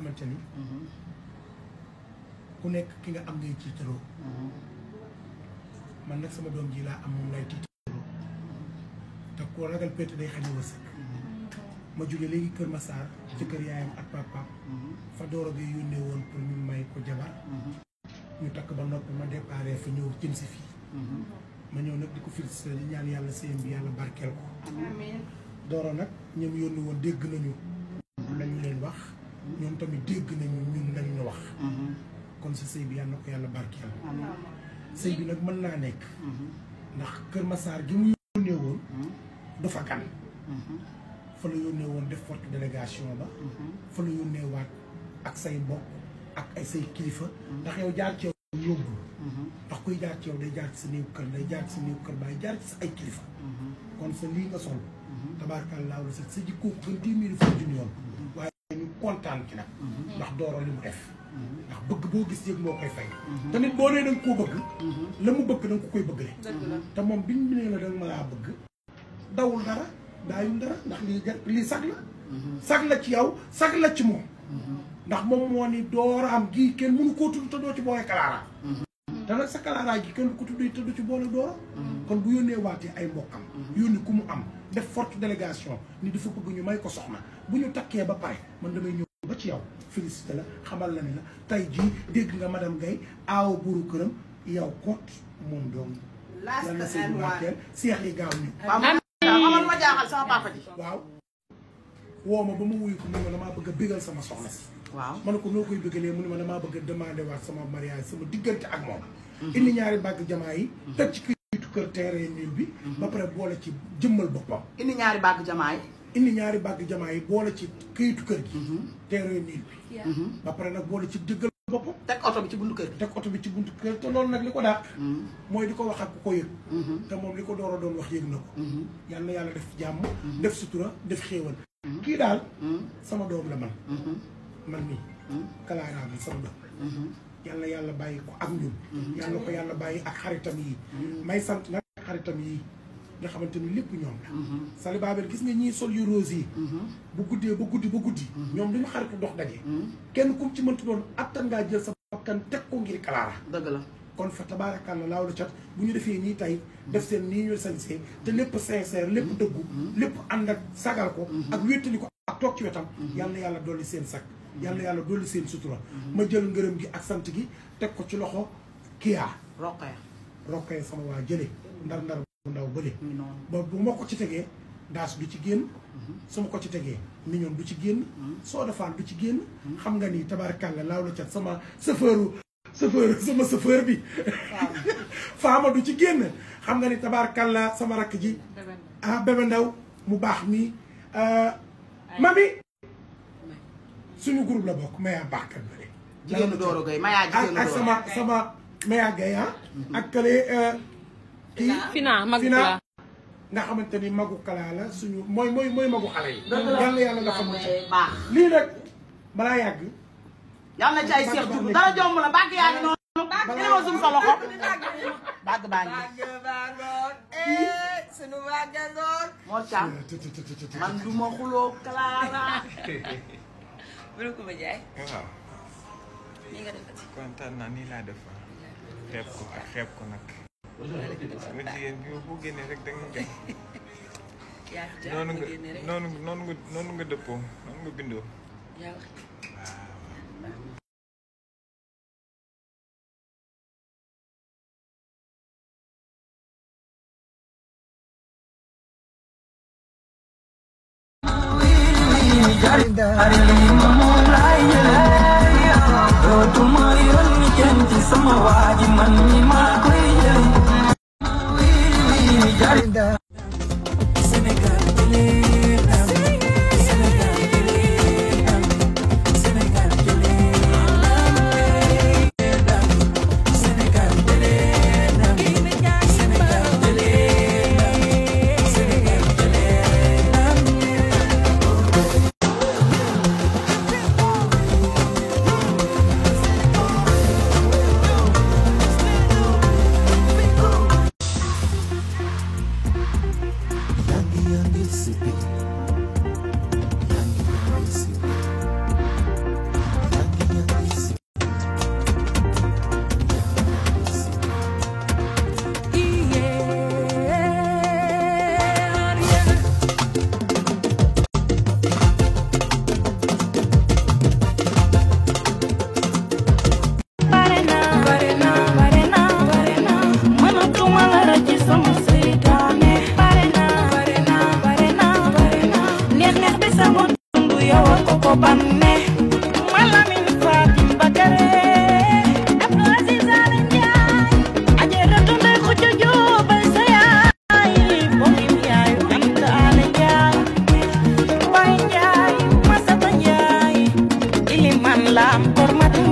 xamante ni ku nekk ki nga am ngay tiitaroo man nag sama doom ji laa am moom lay tiitaroo te koo ragal pété day xañ a wërsëg ma jóge léegi Kër Massar ci kër yaayam ak papaam fa dooro bi yónnee woon pour ñu may ko jabar ñu takk ba noppi ma déparé fi ñëw jëm si fii ma ñëw nag di ko félicité di ñaan yàlla sëyam bi yàlla barkeel ko dooro nag ñoom yónni woon dégg nañu lañu leen wax ñoom tamit dégg nañu ñun lañ ñu wax kon sa sëy bi yàlla na ko yàlla barkeel sëy bi nag mën naa nekk ndax Kër Massar gi mu yónnee woon du fa gan fa la yónnee woon def forte délégation ba fa la yónnee waat ak say mbokk ak ay say kilifa ndax yow jaar ci yow yóbbul ndax kuy jaar ci yow day jaar ci sa néew kër day jaar ci sa néew kër baay jaar ci sa ay kilifa kon sa lii nga sol tabaarkalla la sa sa jikkoo ko gën téeméeri fukki junni yoon waaye ñu kontaan ci nag ndax dooro li mu def ndax bëgg boo gis yëg moo koy fay te nit boo nee da nga koo bëgg la mu bëgg da nga ko koy bëggale te moom biñ mu nee la da nga ma laa bëgg dawul dara daayul dara ndax lii jar lii sag la sag la ci yow sag la ci moom ndax moom moo ni dooraam gii kenn mënu koo tudd te doo ci boole kalaaraam te nag sa kalaaraa gi kenn du ko tudd te du ci boole doora kon bu yónnee waatee ay mbokkam yónni ku mu am def forte délégation ni dafa bëgg ñu may ko soxna bu ñu takkee ba pare man damay ñëw ba ci yow félicité la xamal la ni la tey jii dégg nga madame Gaye aawa buuru këram yow kot moom doom yal na sëy bu barkeel seex yi gaaw ñu waaw man man ma jaaxal sama papa ji. waaw woo ma ba ma wuyu ko mu ne ma damaa bëgg a bégal sama soxna si waaw ma ne ko noo koy bëggalee mu ne ma damaa bëgg a demandé waat sama mariage sama diggante ak moom indi ñaari bàgg jamaa yi teg ci këyitu kër terrain nul bi ba pare boole ci jëmmal boppam indi ñaari bàgg jamaa yi. indi ñaari bàgg jamaa yi boole ci këyitu kër gi terrain nul bi ba pare nag boole ci jëggal boppam teg oto bi ci buntu kër gi. teg oto bi ci buntu kër te loolu nag li ko dàq mooy di ko wax ak ku ko yëg te moom li ko door a doon wax yëg na ko yal na yàlla def jàmm def sutura def xéewal kii daal sama doom la man man nii kalaaraa bi sama doom yal na yàlla bàyyi ko ak ñun yal na ko yàlla bàyyi ak xaritam yi may sant nag xaritam yi nga xamante ni lépp ñoom la Sali Babel gis nga ñii sol yu rose yi bu guddee ba guddi ba guddi ñoom duñu xaritu dox daje kenn kum ci mënti doon attan ngaa jël sa bakkan teg ko ngir kalaara dëgg la. kon fa tabaarakàlla laaw la cat bu ñu defee nii tey def seen nii ñu sañsee te lépp sincère lépp dëggu lépp ànd ak sagal ko ak wéttali ko ak toog ci wetam yal na yàlla dolli seen sag yal na yàlla dolli seen sutura ma jël ngërëm gi ak sant gi teg ko ci loxo kiyaa roqee. rokkee sama waa jële ndar ndar bu ndaw bële mi noonu. ba bu ma ko ci tegee daas du ci génn su ma ko ci tegee mignon du ci génn soo defaan du ci génn xam nga ni tabaarakàlla laaw la cat sama chauffeur chauffeur sama chauffeur bi faama du ci génn xam nga ni tabaarakàlla sama rakk ji ah bébé ndaw mu baax mi mami suñu groupe la bokk maya baaxkat bële jigéenu Doro Gueye mayaa ak jigéenu ak Doro. sama sama maya gay ah ak kële kii Fina mag Fina la nga xamante ni magu kalaa la suñu mooy mooy mooy magu xale yi yàlla yàlla nga xam ne baax. lii nag balaa yàgg yal na ci ay seex jublu dara jomb la bàgg yaa ngi noonu. bàgg yaa ngi suñu sa loxo. bàgg baa ngi. sunu màggandoor Mor Thiam man du ma xuloo Clara. bu ko ba jaay waaw nii nga defati kontaan naa nii laa def xeeb ko ak xeeb ko nag sama jigéen bi boo génnee rek da nga jox yaa fi jaar noonu nga nga génne rek noonu noonu nga noonu nga dëppoo noonu nga bindoo yaa wax lam por matum